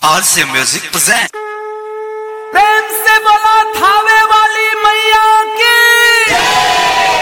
RC Music present. प्रेम से बोला थावे वाली मैया की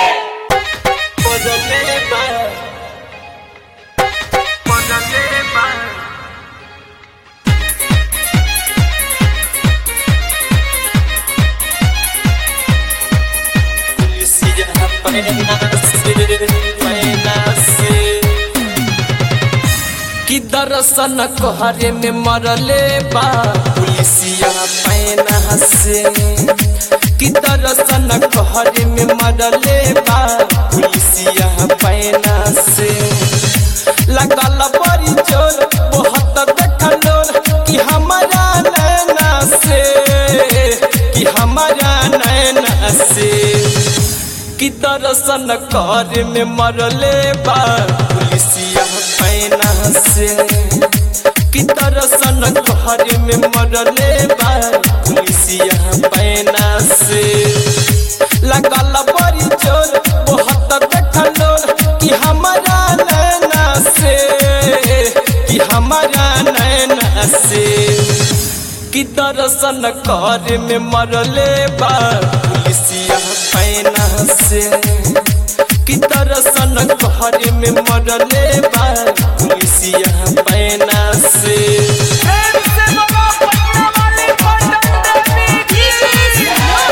कि दर्शन कोहरे में मरले बा पुलिसिया पैना से कि दर्शन कोहरे में मरले बा पुलिसिया पैना से लगल बड़ी जोर बहुत देखलो कि हमारा नैना से कि हमारा नैना से कि दर्शन कर में मरले बा पुलिसिया पैना से कि दर्शन कर में मरले बा पुलिसिया पैना से लगल बड़ी जोर बहुत देखलो कि हमारा नैना से कि हमारा नैना से कि दर्शन कर में मरले बा पुलिसिया पैना से कि दर्शन कर में मरले बा पुलिसिया पैना से प्रेम से बोला पटना वाली पटन देवी की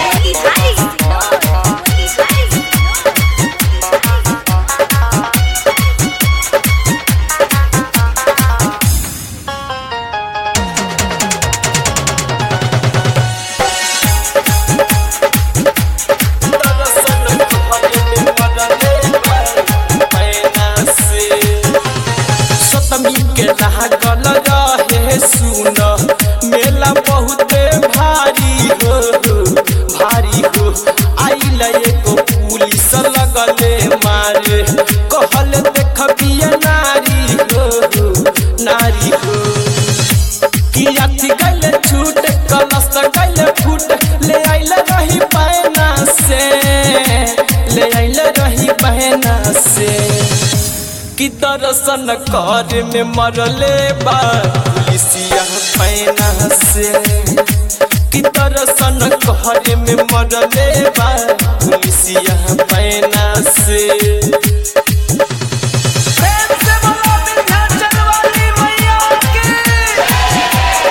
दर्शन कर में मरले बा पैना से सतमी के लागल रहे सुन मेला बहुते भारी हो भारी हो आइल एगो पुलिस लगले मारे कहल देखबिए नारी हो नारी हो कि अथी गले छूट कलश गले फूट ले आइल रही बहना से ले आइल रही बहना से कि दर्शन कर में मरले बा पुलिसिया पैना से कि दर्शन कर में मरले बा पुलिसिया पैना से प्रेम से बोला विंध्याचल वाली मैया की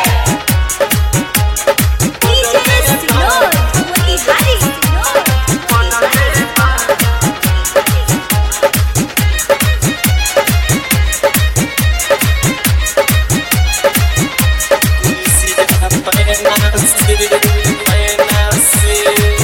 पुलिसिया पैना से पैना से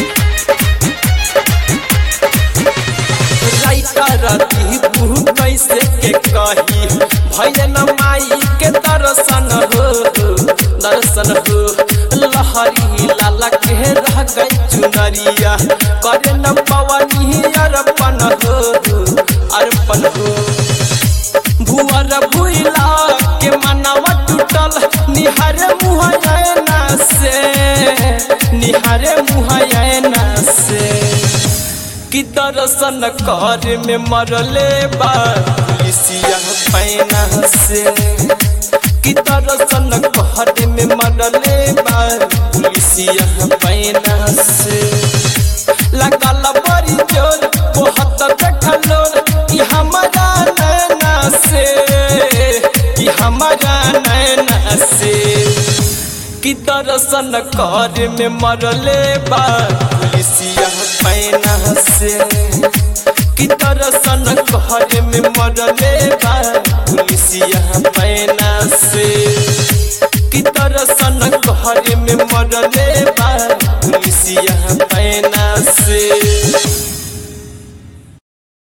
राइटर दीपू कैसे के कही भैया माई के दर्शन हो दर्शन हो लहरी लाला के रह गई चुनरिया करे न पवनी अर्पण हो अर्पण हो भुअर भुइला के मनवा टूटल निहारे मुहयना से निहारे मुहयना से कि दर्शन कर में मरले बा पुलिसिया पैना से कि दर्शन कर में मरले बा पुलिसिया पैना से लगल बड़ी जोर बहुत देखलो कि हमारा नैना से कि हमारा नैना से कि दर्शन कर में मरले बा पुलिसिया पैना से कि दर्शन कर में मरले बा पुलिसिया पैना से कि दर्शन कर में मरले बा पुलिसिया पैना से